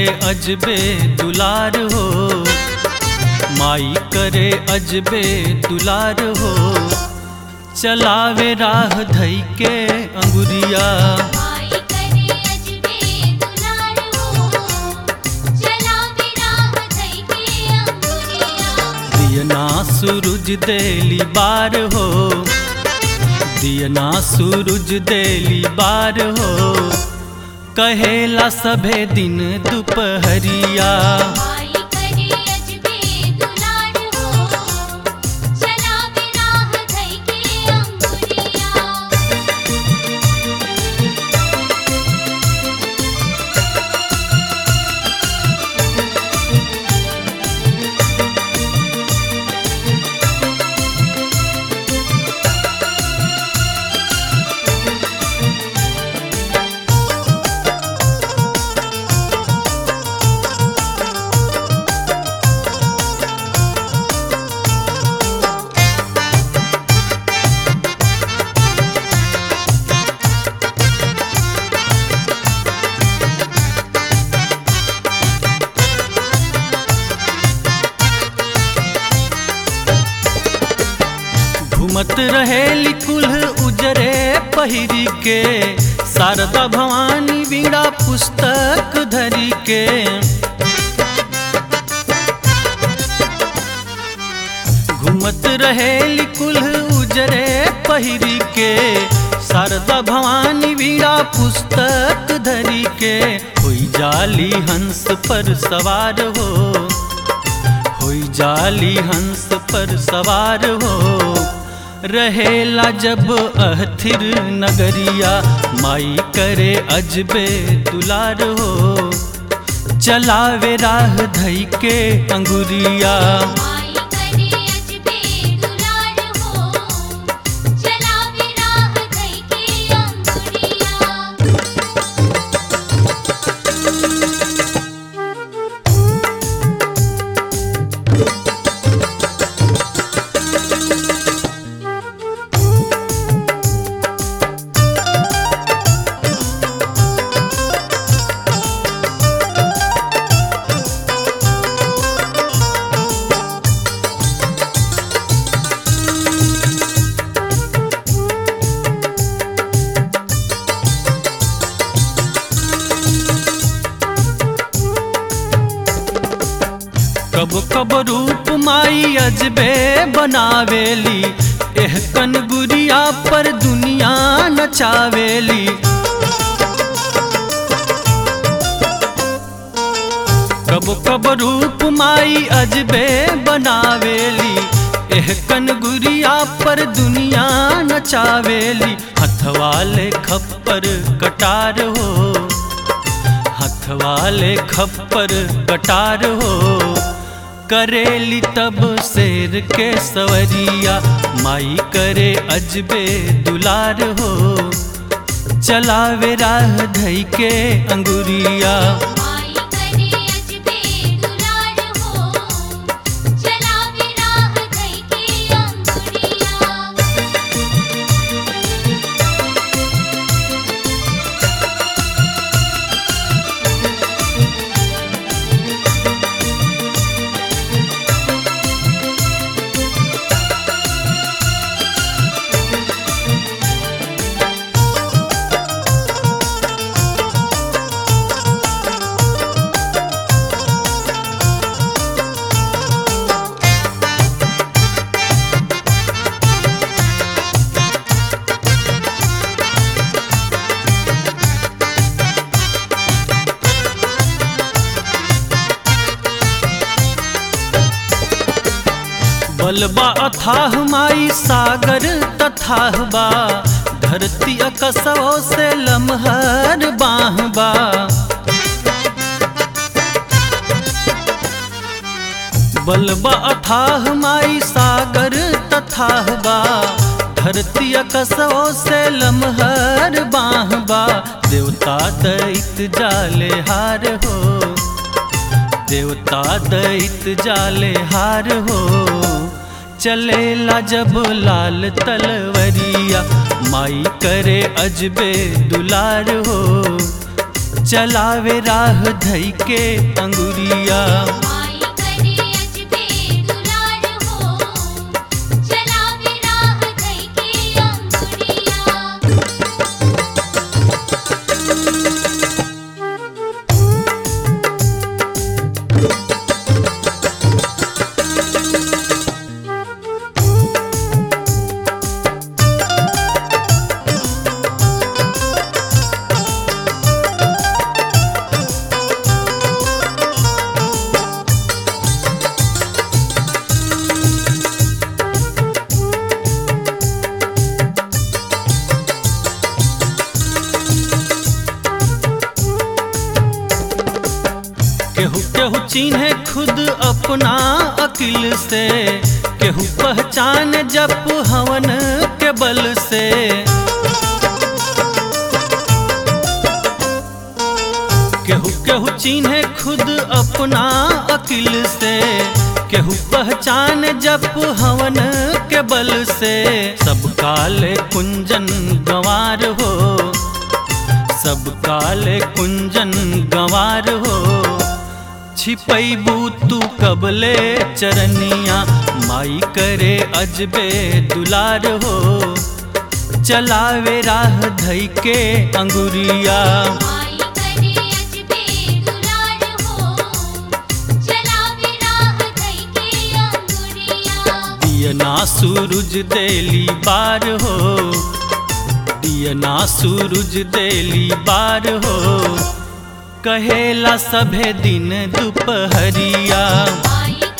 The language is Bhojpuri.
अजबे दुलार हो माई करे अजबे दुलार हो चलावे राह धई के अंगुरिया माई करे अजबे दुलार हो चलावे राह धई के अंगुरिया दियना सूरज देली बार हो दियना सूरज देली बार हो कहेला सभे दिन दुपहरिया माई करे अजबे दुलार हो चलावे राह धई के अंगुरिया घूमत रहेली कुल्ह उजरे पहिरी के शारदा भवानी बीड़ा पुस्तक धरी के घूमत रहेली कुल्ह उजरे पहिरी के शारदा भवानी बीड़ा पुस्तक धरी के हुई जाली हंस पर सवार हो होई जाली हंस पर सवार हो रहेला जब अहथिर नगरिया माई करे अजबे दुलार हो चलावे राह धई के अंगुरिया माई करे अजबे दुलार हो चलावे राह धई के अंगुरिया कब कब रूप माई अजबे बनावेली एह कन गुरिया पर दुनिया नचावेली कब कब रूप माई अजबे बनावेली एह कन गुरिया पर दुनिया नचावेली हथवाले खप्पर कटार हो हथवाले खप्पर कटार हो करेली तब शेर के सवरिया माई करे अजबे दुलार हो चलावे राह धई के अंगुरिया माई करे अजबे दुलार हो चलावे राह धई के अंगुरिया बलबा अथाह माई सागर तथाह बा धरती अकसो से लमहर बाहबा बलबा अथाह माई सागर तथाह बा धरती अकसो से लमहर बाहबा देवता दैत जाले हार हो देवता दैत जाले हार हो चलेला जब लाल तलवरिया माई करे अजबे दुलार हो चलावे राह धई के अंगुरिया माई करे अजबे दुलार हो चलावे राह धई के अंगुरिया केहू केहू चिन्हे खुद अपना अकिल से केहू पहचान जप हवन के बल से केहू केहू चिन्हे खुद अपना अकिल से केहू पहचान जप हवन के बल से सब काले कुंजन गंवार हो सब काले कुंजन गंवार हो छिपैबू तू कबले चरनिया माई करे अजबे दुलार हो चलावे राह धई के अंगुरिया माई करे अजबे दुलार हो चलावे राह धई के अंगुरिया दियना सूरज देली बार हो दियना सूरज देली बार हो कहेला सभे दिन दुपहरिया माई